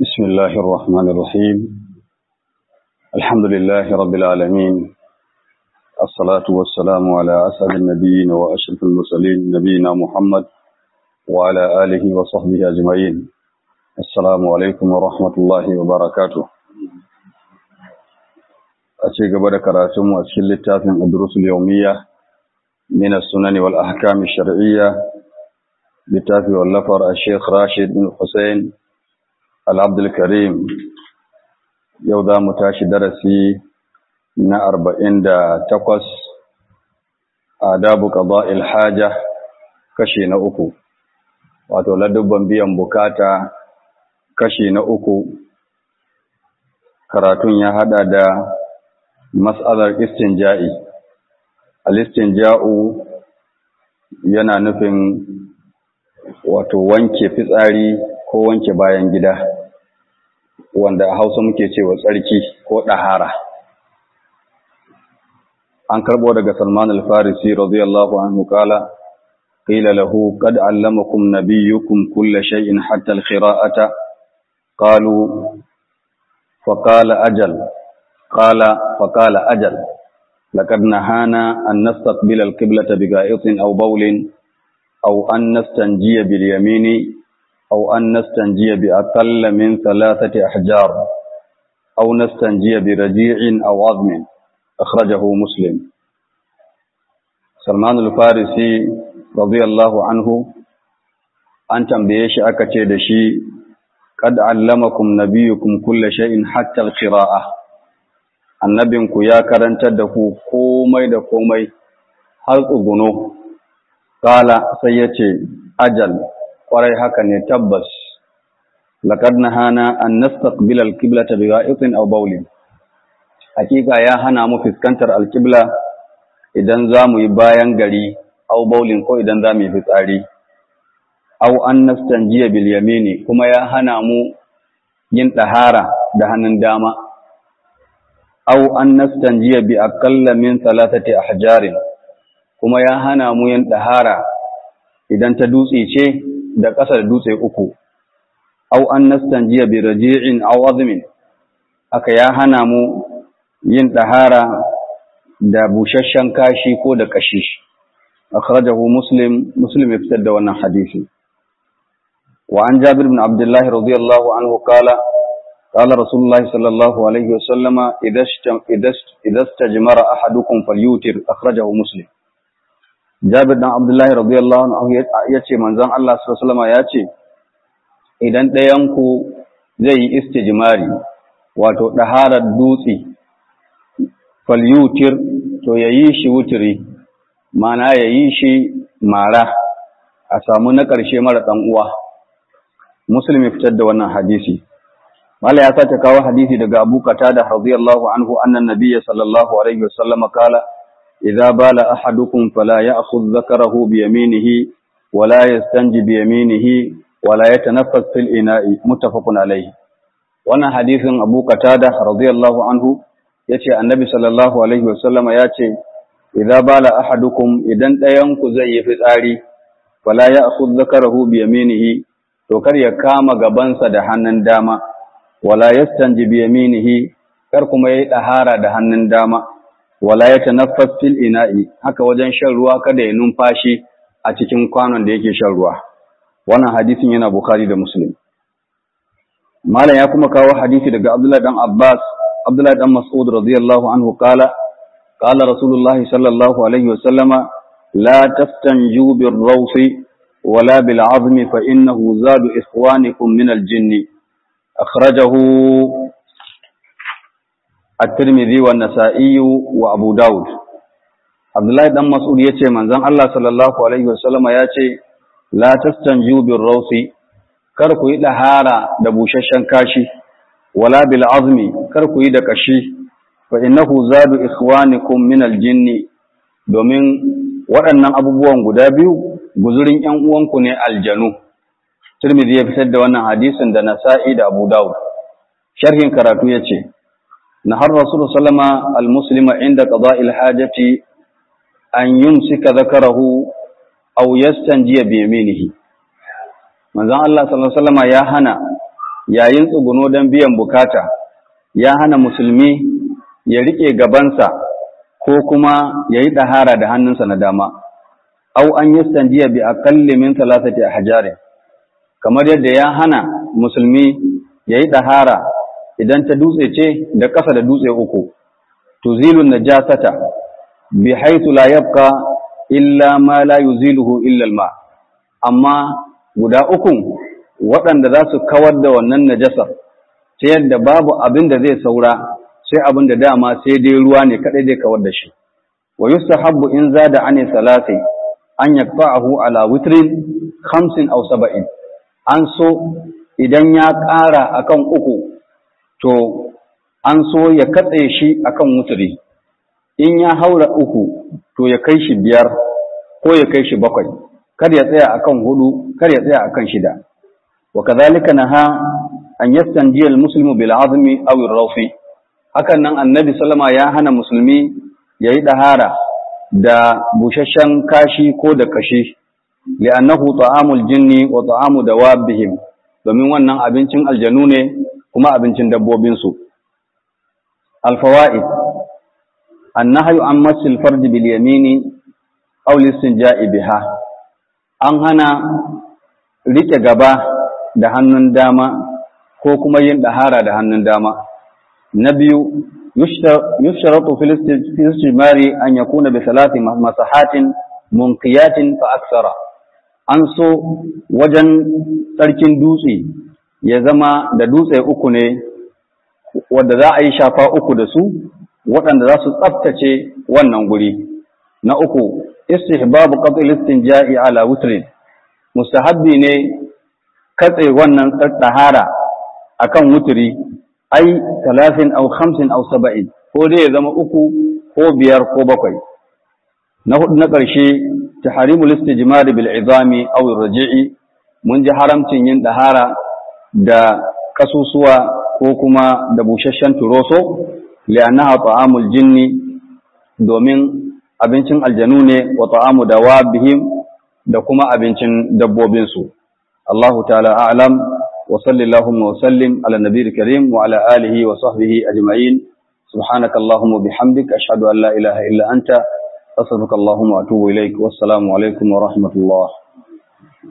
بسم الله الرحمن الرحيم الحمد لله رب العالمين الصلاة والسلام على أسعد النبيين وأشرف المرسلين نبينا محمد وعلى آله وصحبه أجمعين السلام عليكم ورحمة الله وبركاته أشيء قبل كراتم وأشكل التافن الدروس اليومية من السنن والأحكام الشرعية لتافي واللفر الشيخ راشد بن حسين Al'Abdulkarim yau za mu tashi darasi na arba'in da takwas a dabu ƙaba ilhaja kashi na uku, wato ladubban biyan bukata kashi na uku, karatun ya haɗa da mas'alar istinja'i. Al-istinja'u yana nufin wato wanke fitsari ko wanke bayan gida wanda a hausa muke cewa tsarki ko ɗahara an karɓo daga salman al-farisi radiyallahu anhu kala qila lahu qad allamakum nabiyyukum kulla shay'in hatta al-qira'ata qalu faqala ajal qala faqala ajal laqad nahana an nastaqbila al-qiblata bigha'itin aw bawlin aw an nastanjiya bil yamini أو أن نستنجي بأقل من ثلاثة أحجار أو نستنجي برجيع أو عظم أخرجه مسلم سلمان الفارسي رضي الله عنه أن تنبيش أكتي دشي قد علمكم نبيكم كل شيء حتى القراءة annabinku ya karantar da ku komai da komai har tsuguno kala sai ya ce ajal kwarai haka ne tabbas laqad nahana an nastaqbil al-qiblata bi gha'itin aw bawlin hakika ya hana mu fuskantar al-qibla idan zamu yi bayan gari aw bawlin ko idan zamu yi fitsari aw an nastanjiya bil yamini kuma ya hana mu yin tahara da hannun dama aw an nastanjiya bi aqalla min thalathati ahjarin kuma ya hana mu yin tahara idan ta dutse ce da ƙasa da dutse uku, au an nastanjiya bi raji'in au azmin, aka ya hana mu yin ɗahara da busasshen kashi ko da ƙashi. Akhrajahu Muslim, Muslim ya fitar da wannan hadisi. Wa an Jabir bin Abdullah radiyallahu anhu kala, kala Rasulullah sallallahu alaihi wa sallama idan stajmara ahadukum falyutir akhrajahu Muslim. Jabir dan Abdullahi radiyallahu anhu ya ce manzon Allah sallallahu ya ce idan ɗayan ku zai yi istijmari wato daharar dutse falyutir to yayi shi wutiri mana yayi shi mara a samu na ƙarshe mara ɗan uwa Muslim fitar da wannan hadisi Mala ya sake kawo hadisi daga Abu Qatada radiyallahu anhu annan nabiyyi sallallahu alaihi wasallam kala إذا بال أحدكم فلا يأخذ ذكره بيمينه ولا يستنجي بيمينه ولا يتنفس في الإناء متفق عليه wannan hadisin Abu Qatada radiyallahu anhu yace Annabi sallallahu alaihi wasallama yace idza bala ahadukum idan ɗayan ku zai yi fitsari wala ya'khudh dhakarahu bi yaminihi to kar ya kama gabansa da hannun dama wala yastanji bi yaminihi kar kuma yayi dahara da hannun dama wala ya tanaffas fil ina'i haka wajen shan ruwa kada ya numfashi a cikin kwanon da yake shan ruwa wannan hadisin yana bukhari da muslim malam ya kuma kawo hadisi daga abdullah dan abbas abdullah dan mas'ud radiyallahu anhu qala qala rasulullah sallallahu alaihi wa sallama la tastanju bir rawsi wala bil azmi fa innahu zadu ikhwanikum min al jinni akhrajahu الترمذي والنسائي وابو داود عبد الله بن مسعود yace manzon Allah sallallahu alaihi wasallama yace la tastanju bir rawsi kar ku yi dahara da bushashshen kashi wala bil azmi kar ku yi da kashi fa innahu zadu ikhwanikum min al jinni domin waɗannan abubuwan guda biyu guzurin ƴan uwanku ne aljanu Tirmidhi ya fitar da wannan hadisin da Nasa'i da Abu Dawud sharhin karatu yace نهى الرسول صلى الله عليه وسلم المسلم عند قضاء الحاجة أن يمسك ذكره أو يستنجي بيمينه manzon Allah sallallahu alaihi wasallam ya hana yayin tsuguno don biyan bukata ya hana musulmi ya riƙe gabansa ko kuma ya yi ɗahara da hannunsa na dama au an yi sandiya bi aƙalli min talatati a hajjare kamar yadda ya hana musulmi ya yi ɗahara idan ta dutse ce da ƙasa da dutse uku tuzilun najasata bi haitu la yabqa illa ma la yuziluhu illa al-ma amma guda uku waɗanda za su kawar da wannan najasar ta yadda babu abin da zai saura sai abin da dama sai dai ruwa ne kaɗai zai kawar da shi wa yustahabbu in zada ani salati an yaqta'ahu ala witrin khamsin aw saba'in an so idan ya ƙara akan uku to an so ya katse shi akan wutri in ya haura uku to ya kai shi biyar ko ya kai shi bakwai kar ya tsaya akan hudu kar ya tsaya akan shida وكذلك نهى أن يستنجي المسلم بالعظم أو الروف hakan nan annabi sallama ya hana musulmi ya yi ɗahara da busasshen kashi ko da kashi li'annahu ta'amul jinni wa ta'amu dawabihim domin wannan abincin aljanu ne kuma abincin dabbobinsu alfawaid annahyu an masil farji bil yamini aw listinja'i biha an hana rike gaba da hannun dama ko kuma yin ɗahara da hannun dama. Na biyu, yusharatu fil istimari an yakuna bi salati masahatin munqiyatin fa aksara. An so wajen tsarkin dutse ya zama da dutse uku ne wadda za a yi shafa uku da su waɗanda za su tsaftace wannan guri. Na uku, istihbabu qatl istinja'i ala wutrin. Mustahabbi ne katse wannan ɗahara a kan wuturi, ai, talatin au hamsin au saba'in, ko dai ya zama uku ko biyar ko bakwai. Na hudu na ƙarshe, ta harimu listi jimari bil izami au raji'i, mun ji haramcin yin ɗahara da ƙasusuwa ko kuma da busasshen turoso, li'annaha ta'amul jinni domin abincin aljanu ne wa ta'amu da bihim da kuma abincin dabbobinsu. الله تعالى أعلم وصل اللهم وسلم على النبي الكريم وعلى آله وصحبه أجمعين سبحانك اللهم وبحمدك أشهد أن لا إله إلا أنت أستغفرك اللهم وأتوب إليك والسلام عليكم ورحمة الله